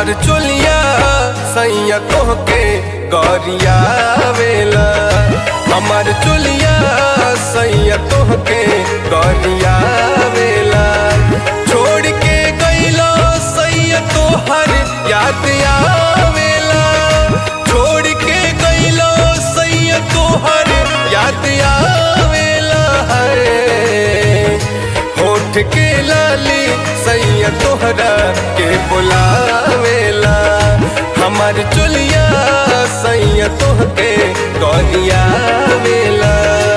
हमार चोलिया सैया तोहके गरिया वेला हमार चोलिया सैया तोहके गरिया वेला छोड़ के गईला सैया तोहर याद आवेला छोड़ के गईला सैया तोहर याद आवेला है होठ के लाली सैया तोहरा के बुलावेला हमार चुलिया सैया तोहके गरिया वेला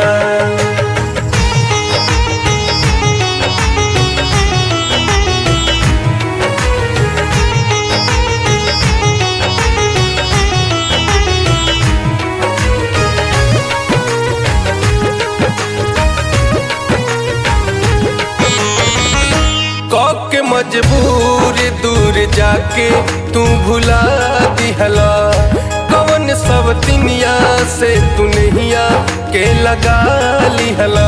के मजबूर दूर जाके तू भुला दिहला कवन सब तिनिया से तू नहिया के लगा लिहला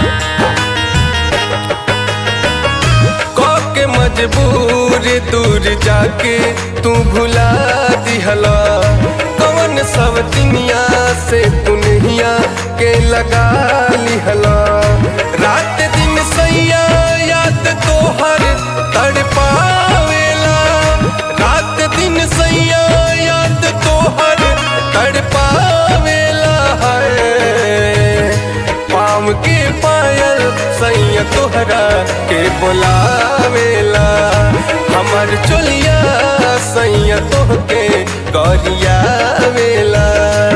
के मजबूर दूर जाके तू भुला दिहला कवन सब तिनिया से तू नहिया के लगा लिहला रात दिन सैया याद तोहर तड़पावेला रात दिन सैया याद तोहर तड़पावेला है पाम के पायल सैया तोहरा के बुलावेला हमर चोलिया सैया तोहके गरिया वेला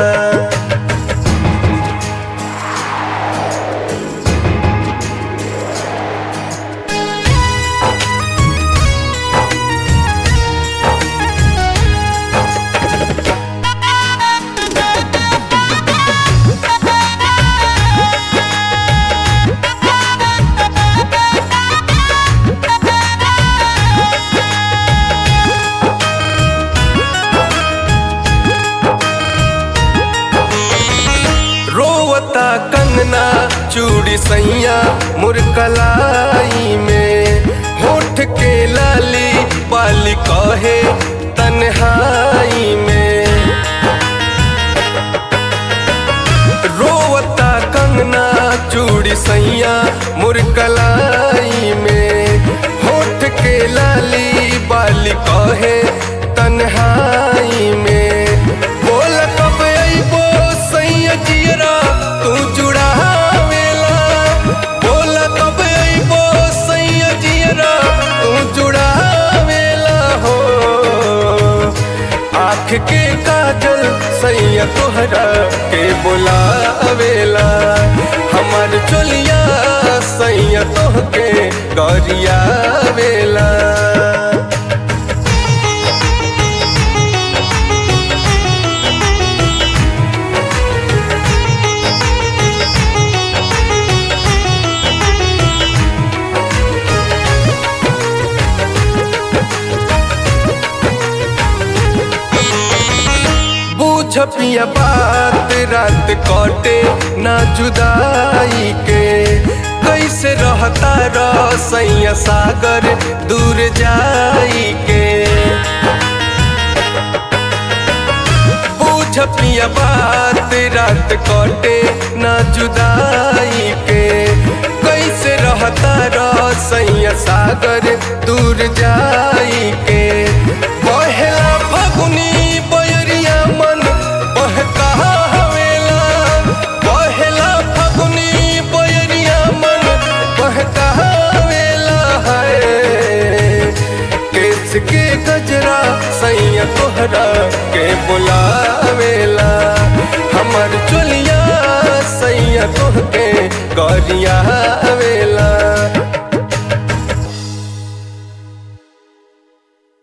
रोवता कंगना चूड़ी सैया मुरकलाई में होठ के लाली पाली कहे तन्हाई में रोवता कंगना चूड़ी सैया मुरकलाई में होठ के लाली बाली कहे तन्हाई में बोल कब अइबो सैया जियरा तू जुड़ावेला बोल कब अइबो सैया जियरा तू जुड़ावेला हो आँख के काजल सैया तोहरा के बुलावेला हमार चोलिया सैया तोहके गरिया वेला छपिया बात रात कटे ना जुदाई के कैसे रहता रसैया सागर दूर जाई के छपिया बात रात कटे ना जुदाई के कैसे रहता रसैया सागर दूर जाई के बहेला फगुनी बयरिया मन बहका हवेला बहेला फगुनी बयरिया मन बहका हवेला है केस के गजरा सैया तोहरा के बुलावेला हमर चोलिया सैया तोहके गरिया